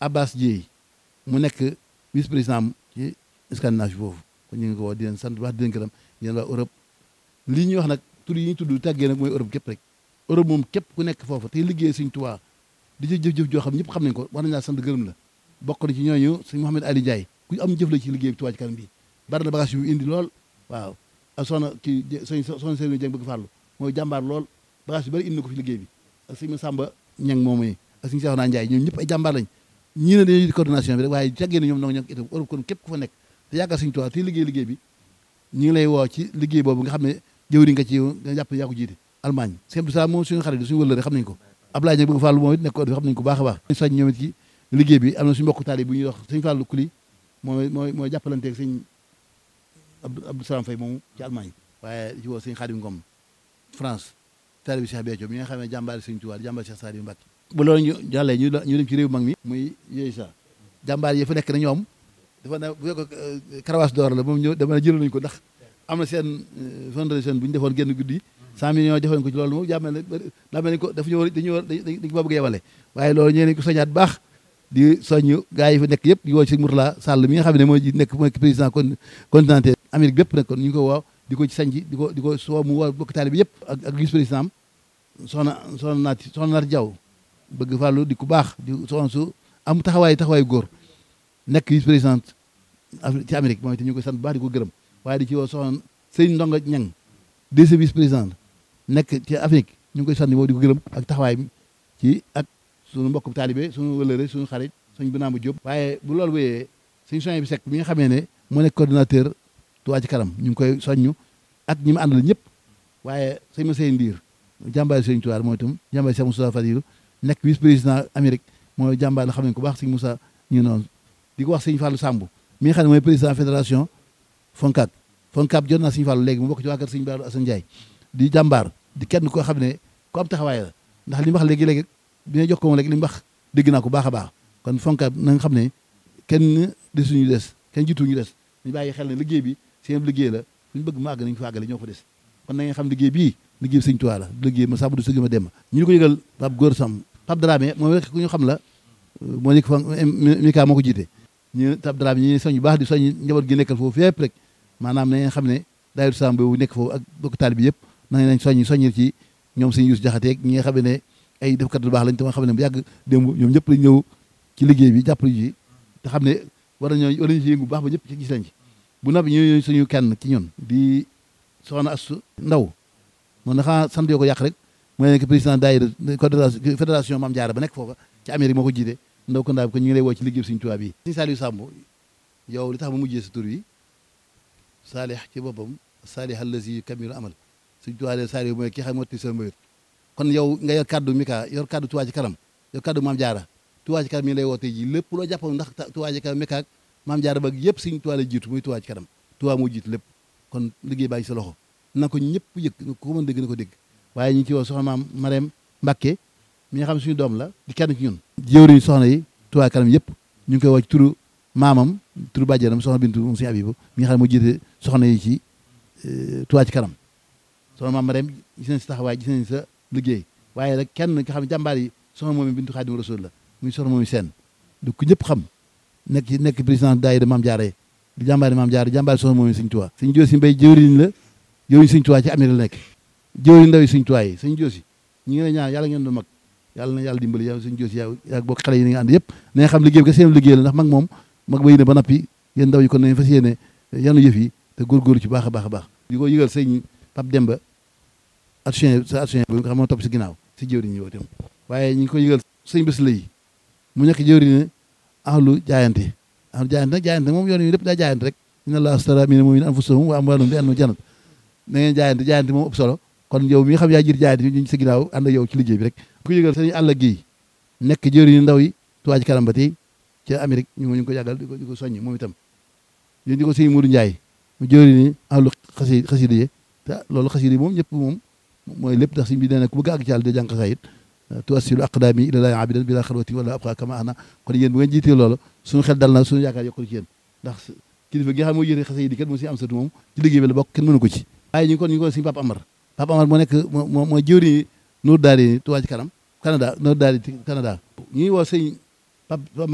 Abbas Dieye mu nekk vice président ci Scandinavie foofu kon ñu ngi ko woo di leen sant wax di leen gërëm di leen waa Europe lii ñuy wax nag tur yi ñu tudd tàggee nag mooy Europe képp rek Europe moom képp ku nekk foofu tey liggéey Sëñ Tuubaa di ci jëf-jëf joo xam ñëpp xam nañ ko war nañ laa sant gërëm la bokk na ci ñooñu Sëñ Mouhamed Ali Ndiaye ku am jëf la ci liggéey bi Touba Ca Kanam bi bari na bagage yu indi lool waaw ak soxna ci sëñ soxna Serigne Dieng bëgg fàllu mooy jàmbaar lool bagage yu bari indi na ko fi liggéey bi ak sëñ Samba Ñang moom yi ak sëñ Seexuna Njaay ñoom ñëpp ay jàmbaar lañ ñii ne dañuy coordination bi rek waaye jàggee na ñoom noo ñoo itam Europe kon képp ku fa nekk te yaakaar Sëñ Tuubaa te liggéey liggéey bi ñu ngi lay woo ci liggéey boobu nga xam ne jëwri nga ci nga jàpp yaa ko jiite Allemagne sëñ Abdou Salaam moom suñu xarit suñu wëllëre xam nañ ko Abdoulaye Dieng bëgg Fàllu moom it nekk ko xam nañ ko baax a baax soñ ñoom it ci liggéey bi am na suñu mbokk taali bu ñuy wax sëñ Fàllu Kuli mooy mooy mooy jàppalanteeg sëñ Abdou Salaam Fay moomu ci Allemagne waaye ci woo sëñ Xaadim Ngom France taali bi Cheikh Béthio mi nga xam ne jàmbaari Sëñ Tuubaa jàmbaari Cheikh Saliou Mbacké bu loolu ñu jàllee ñu ñu dem ci réew mag mi muy yooyu sax jàmbaar yi fa nekk na ñoom dafa ne bu fekk karawaas d'or la moom ñëw dama ne jël nañu ko ndax am na seen fondation bu ñu defoon génn guddi cent millions defoon ko ci loolu moom jàmmel ne daa mel ni ko dafa ñu war dañu war dañ ko bëgg a yemale waaye loolu ñee nañ ko soñaat baax di soññ gars yi fa nekk yëpp di woo ci Mourtala Sall mi nga xam ne mooy nekk mooy président kon continental Amérique bépp nag kon ñu ngi ko woo di ko ci sañji di ko di ko soo mu woo bokk taali bi yëpp ak ak vice président soxna soxna naati soxna naati Jaw bëgg fàllu di ku baax di soxna su am taxawaay taxawaay góor nekk vice présidente ci Amérique moom itam ñu koy sant bu baax di ko gërëm waaye di ci woo soxna sëñ Ndonga Ñang deuxième vice président nekk ci Afrique ñu ngi koy sant moom di ko gërëm ak taxawaay bi ci ak suñu mbokk taalibe suñu wëlëre suñu xarit suñu binaamu Jóob waaye bu loolu wéyee suñu soñ bi sekk bi nga xamee ne moo nekk coordinateur Touba Ca Kanam ñu ngi koy soññu ak ñi mu àndal ñëpp waaye sëñ ma sëñ Ndiir jàmbaari sëñ Tuubaa mooy itam jàmbaari Cheikh Moussa Fadilu nekk vice président Amérique mooy jàmbaar la xam ne ko baax sëñ Moussa ñu noonu di ko wax sëñ Fallou Samb mi nga xam ne mooy président fédération Foncab Foncab jot naa sëñ Fallou léegi mu bokk ci waa kër sëñ Baaru Assane Ndiaye di jàmbaar di kenn koo xam ne ku am taxawaay la ndax li mu wax léegi-léegi bi nga jox ko moom léegi li mu wax dégg naa ko baax a baax kon Foncab na nga xam ne kenn desuñu des kenn jiituñu des ñu bàyyi xel ne liggéey bi seen liggéey la suñu bëgg mu àgg nañu fa àggale ñoo fa des kon na nga xam liggéey bii liggéey bi sëñ Tuubaa la liggéey ma sàmm du sëgg ma dem ñu ngi ko yëgal Pape Góor Sam Pape Dramé moom rek ku ñu xam la moo nekk fa Mika moo ko jiite ñu Pape Dramé ñu soñ bu baax di soñ njaboot gi nekkal foofu fépp rek maanaam na ngeen xam ne daayira Sam boobu nekk foofu ak bokk taali bi yëpp na ngeen soññ soññil ci ñoom sëñ Yuus Jaxate ñi nga xam ne ay defkat lu baax lañ te ma xam ne bu yàgg démb ñoom ñëpp lañ ñëw ci liggéey bi jàppale ji te xam ne war nañoo war nañu ci yëngu bu baax ba ñëpp ci gis lañ ci bu noppi ñu suñu kenn ci ñun di soxna Astu Ndaw moom dafa sant yoo ko yàq rek mooy nekk président daayira fédération Maam Jaara ba nekk foofa ci Amérique moo ko jiite ndaw ko ndaa bi ko ñu ngi lay woo ci liggéey Sëñ Tuubaa bi Sëñ Saliou Samb yow li tax ma mujjee sa tur yi saalih ci boppam saalih allazi kamilu amal Sëñ Tuubaa de Saliou mooy ki xam motti sa mbayut kon yow nga yor kaddu Mika yor kaddu Touba Ca Kanam yor kaddu Maam Jaara Touba Ca Kanam mi ngi lay woo tey ji lépp loo jàppoon ndax Touba Ca Kanam Mika ak Maam Jaara ba yëpp Sëñ Tuubaa la jiitu muy Touba Ca Kanam Touba moo jiitu lépp kon liggéey baa ngi sa loxo na ko ñëpp yëg ku ko mën dégg na ko dégg waaye ñu ngi ci woo soxna maam Marème Mbacke mi nga xam suñu doom la di kenn ci ñun jëwriñ soxna yi Touba Kanam yëpp ñu ngi koy woo ci turu maamam turu bàjjenam soxna Bintu moom suñu Abibu mi nga xam ne moo jiite soxna yi ci Touba Ca Kanam soxna maam Marème gis nañ si taxawaay gis nañ sa liggéey waaye rek kenn nga xam ne jàmbaar yi soxna moom Bintu Xaadimu Rasuul la muy soxna moom seen du ko ñëpp xam nekk ci nekk président daayira Maam Jaara di jàmbaari Maam Jaara jàmbaari soxna moom Sëñ Tuubaa Sëñ Joosi Mbay jëwriñ la jëwriñ Sëñ Tuubaa ci Amérique la nekk jëwriñ ndaw yi Sëñ Tuubaa yi Sëñ Joosi ñi ngi lay ñaan yàlla ngeen doon mag yàlla na yàlla dimbali yow Sëñ Joosi yow yaa bokk xale yi ni nga ànd yëpp na nga xam liggéey bi ka seen liggéey la ndax mag moom mag ba yéene ba nappi yéen ndaw yi kon nañ fas yéene yanu yëf yi te góorgóorlu ci baax a baax a baax di ko yëgal sëñ Pape Demba action sa action bi nga xam moo topp si ginnaaw si jëwriñ ñi woo tam waaye ñu ngi ko yëgal sëñ bés la yi mu nekk jëwriñ ahlu jaayante ahlu jaayante nag jaayante moom yoon yi lépp daa jaayante rek inna allaha astara mina mu'minina anfusahum wa amwalahum bi anna jannat na ngeen jaayante jaayante moom ëpp solo kon yow mi nga xam yaa jiit jaayante ñu sa ginnaaw ànd ak yow ci liggéey bi rek ko yëgal sëñ àll gi nekk jëwriñu ndaw yi Touba Ca Kanam ba tey ca Amérique ñu ngi ko yàggal di ko di ko soññ moom itam yéen di ko sëñ Modou Ndiaye mu jëwriñu ahlu xasi xasida yi te loolu xasida yi moom ñëpp moom mooy lépp ndax sëñ bi nee na ku bëgg àgg ci yàlla de jàng xasaayit tuwassilu aqdaami ilallaahi abidan bila xalwati wala abqa kama ana kon yéen bu ngeen jiitee loolu suñu xel dal na suñu yaakaar yokkul ci yéen ndax kilifa gi nga xam moo yëre xasida yi di kat moo si am satu moom ci liggéey bi la bokk kenn mënu ko ci waaye ñu ngi kon ñu ngi ko sëñ Papa Amar Papa Amar moo nekk moo mooy jëwriñu Nour Daari Touba Ca Kanam Canada Nour Daari Canada ñu ngi woo sëñ Papa